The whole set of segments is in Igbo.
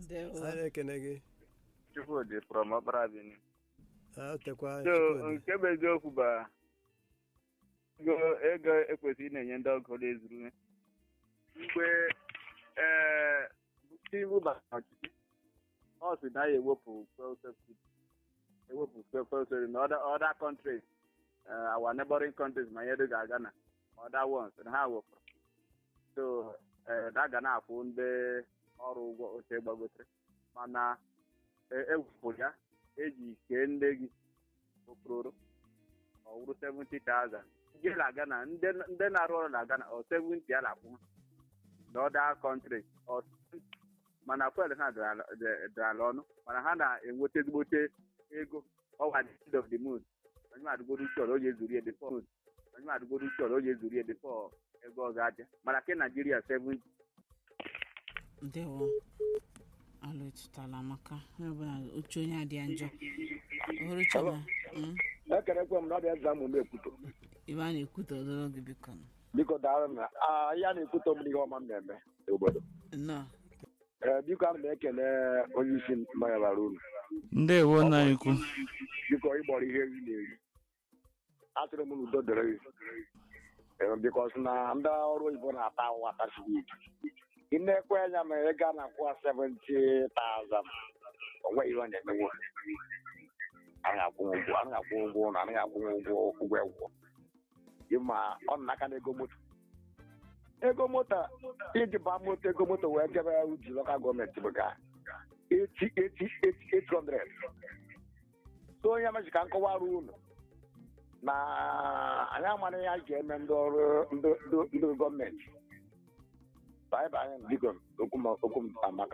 ndewo a na-ekene gị Chukwudị from Ọkpara Bini. a tekwa So Chukwudị. nke bụ eziokwu bụ ego ego ekwesịrị ị na-enye ndị ọgọ ezuru mgbe ee Tinubu bara ọchịchị ọ sị na ya ewepụ fuel subsidy ewepụ fuel subsidy na other other countries uh, our neighboring countries ma ihe dịga Ghana other ones na ha wepụrụ so eh, na ga na-akwụ ndị ọrụ ụgwọ oche gbagotere mana e- ewepụrụ ya eji kee ndị gị okpororo ọ wụrụ 70,000 ndị na-aga na ndị ndị na-arụ ọrụ na Ghana ọ 70 a na-akwụ na other countries ọ mana fuel ha dara dị- dị ala ọnụ mana ha na-enweta ezigbote ego ọwa the end of the moon onye madụgoro uche ọrụ onye zuru ya before onye madụgoro uche ọrụ onye zuru ya before ego ọ ga-abịa mana ke Naijiria 70 ndewo alụ echitala amaka onye ọbụla oche onye adịa njọ ohuru chama mm, ekerekwe m na ọ dị eze amụ na-ekwuto ibe a na-ekwute odoro gị biko nụ. biko daalụ na ah, ihe a na-ekwuto m n'ihe ọma m na-eme n'obodo nnọọ ee biko ana m ekele onye isi mmanya bara unu ndewo nna anyị ukwu biko ịgbọrọ ihe nri na-eri atụrụ m n'udo dịrị gị Ee, bikos na ndị ọrụ oyibo na-ata ahụhụ atasighị ike ị na-ekwe anya ma ị gaa na kwụwa 70,000 onwe ihe ọ na-emenwu anaghị akwụ ụgwọ anaghị akwụ ụgwọ ụlọ anaghị akwụ ụgwọ ụgwọ egwọ ịma ọ nọ n'aka na ego moto ego moto iji baa moto ego moto wee jebe ya uji lokal gọọmenti bụ ga 800 so onye mechi ka nkọwara unu na anyị amara ihe anyị ga-eme ndị ọrụ ndị- ndị- ndị gọọmenti baịba anyị biko okwu m- okwu m amaka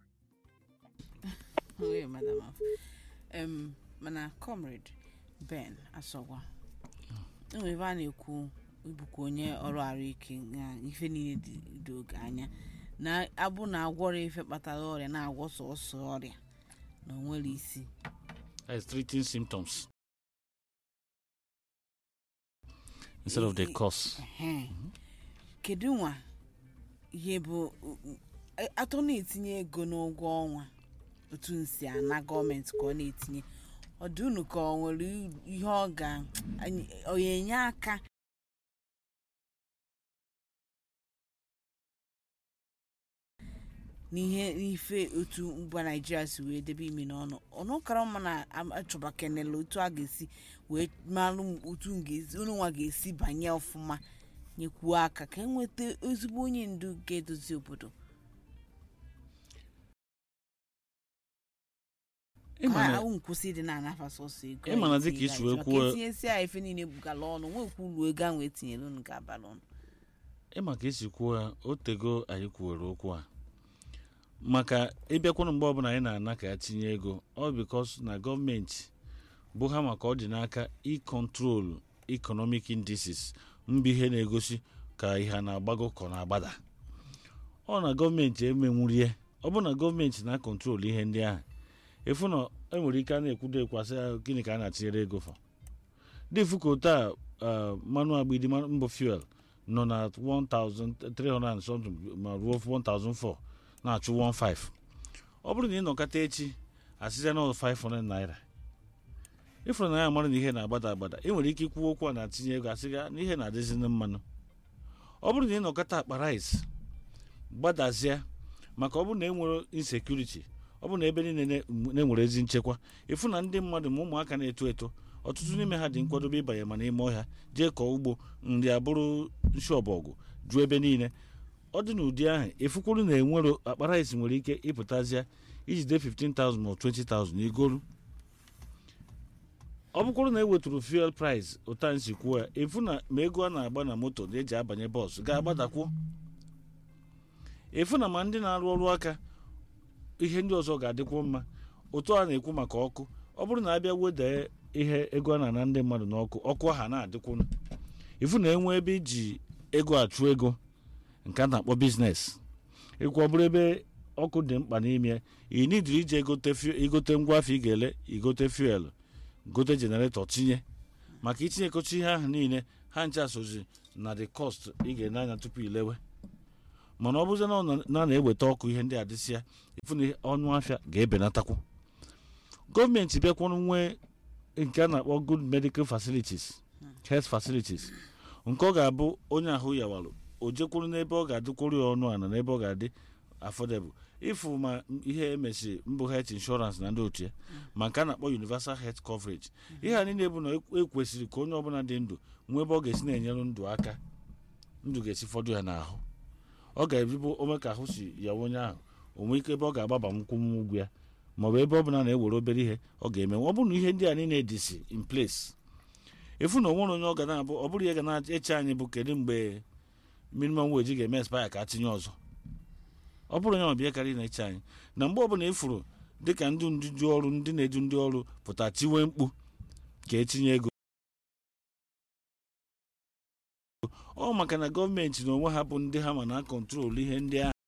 oye madam afọ em mana comrade ben asọgwa enwere ebe a na-ekwu ibukwa onye ọrụ ahụike na ife niile dị dị oge anya na abụ na agwọrọ ife kpatara ọrịa na-agwọ sọsọ ọrịa na onwere isi That's treating symptoms instead of the cause. Ehe. kedu nwa ihe bụ a- atọ na-etinye ego n'ụgwọ ọnwa otu nsi ana gọọmenti ka ọ na-etinye ọ dị unu ka ọ nwere ihe ọ ga anyị- ọ ga-enye aka n'ihe n'ife otu mba naijiria si wee debe imi n'ọnụ ọnụ kara mma na am- achọba kenele otu a ga-esi wee malụ m otu m ga-esi unu nwa ga-esi banye ọfụma nyekwuo aka ka enweta ezigbo onye ndu ga-edozi obodo Ịma na- ka ahụ nkwụsị dị na-anafa sọsọ ego Ịma na dịka isi wee kwuo- etinyesi a efe niile bugala ọnụ nwekwu uru ego ahụ etinyere unu ga-abara ọnụ ịma ka esi kwuo ya o tego anyị kwuwere okwu a maka ịbịakwanụ mgbe ọbụla anyị na-ana ka ya tinye ego ọ bikos na gọọmenti bụ ha maka ọ dị n'aka ịkọntrol economic indices mba ihe na-egosi ka ihe a na-agbago ka ọ na-agbada ọ na gọọmenti emenwurie ọ bụ na gọọmenti na-akọntrol ihe ndị ahụ efu na enwere ike a na-ekwudo ekwasị ya gịnị ka a na-atinyere ego fa dịfu ka otu a ah, mmanụ agbidi mmanụ mbụ fuel nọ na 1300 and something ma ruo 1004 na-achụ 15 ọ bụrụ na ị nọkọta echi asịza na 500 naira ịfụrụ na ya mara na ihe na-agbada agbada ị nwere ike ikwu okwu a na-atinye ego asịga na ihe na-adịzi na mmanụ ọ bụrụ na ị nọkọta akpa rice gbadazie maka ọ bụrụ na e nwere insecurity ọ bụrụ na ebe niile na- na-enwere ezi nchekwa ịfụ na ndị mmadụ ma ụmụaka na-eto eto ọtụtụ n'ime ha dị nkwadobe ịbanye ma n'ime ọhịa jee kọọ ugbo nri abụrụ nshi ọbọgwụ juo ebe niile ọ dị n'ụdị ahụ efukwuru na enwero akpa rice nwere ike ịpụtazịa ijide 15,000 ma ọ 20,000 igolu ọ bụkwuru na eweturu fuel price ụta nsi kwuo ya efu na ma ego a na-agba na moto na eji abanye bọọsụ ga-agbadakwuo efu na ma ndị na-arụ ọrụ aka ihe ndị ọzọ ga-adịkwu mma ụtụ a na-ekwu maka ọkụ ọ bụrụ na abịa weda ihe ego a na-ana ndị mmadụ n'ọkụ ọkụ ha na-adịkwunu ifu na enwe ebe iji ego achụ ego nke a na-akpọ biznes ịkwụ ọ bụrụ ebe ọkụ dị mkpa n'ime ị nidiri ije egote fu- igote ngwa afọ ị ga-ele igote fuel gote jenaretọ tinye maka itinyekocha ihe ahụ niile ha ncha sozi na the cost ị ga-ene anya tupu ilewe mana ọ bụzie na ọ na- na na-eweta ọkụ ihe ndị a dịsịa ifu na ọnụ afịa ga-ebenatakwu gọọmenti bịakwanụ nwee nke a na-akpọ good medical facilities health facilities nke ọ ga-abụ onye ahụ yawarụ o jekwuru n'ebe ọ ga-adịkwuru ya ọnụ ana n'ebe ọ ga-adị affordable ịfụ ma ihe emesiri mbụ health insurance na ndị otu ya ma nke a na-akpọ universal health coverage ihe a niile bụ na e- ekwesịrị ka onye ọbụla dị ndụ nwee ebe ọ ga-esi na-enyere ndụ aka ndụ ga-esi fọdụ ya n'ahụ ọ ga-ebibo ome ka ahụ si ya onye ahụ o nwee ike ebe ọ ga-agbaba nkwụ ụgwọ ya maọbụ ebe ọ bụla na-ewere obere ihe ọ ga-eme ọ bụrụ na ihe ndị a niile dịsi in place efu na onwere onye ọ ga na-abụ ọ bụrụ ihe ga na-eche anyị bụ kedu mgbe minimum wage ga-eme expire ka atinye ọzọ ọ bụrụ onye ọbịa karịa na-eche anyị na mgbe ọbụla ifuru dịka ndị nduju ọrụ ndị na-edu ndị ọrụ pụta tiwe mkpu ka etinye ego ọ maka na gọọmenti na onwe ha bụ ndị ha ma na kọntrol ihe ndị ahụ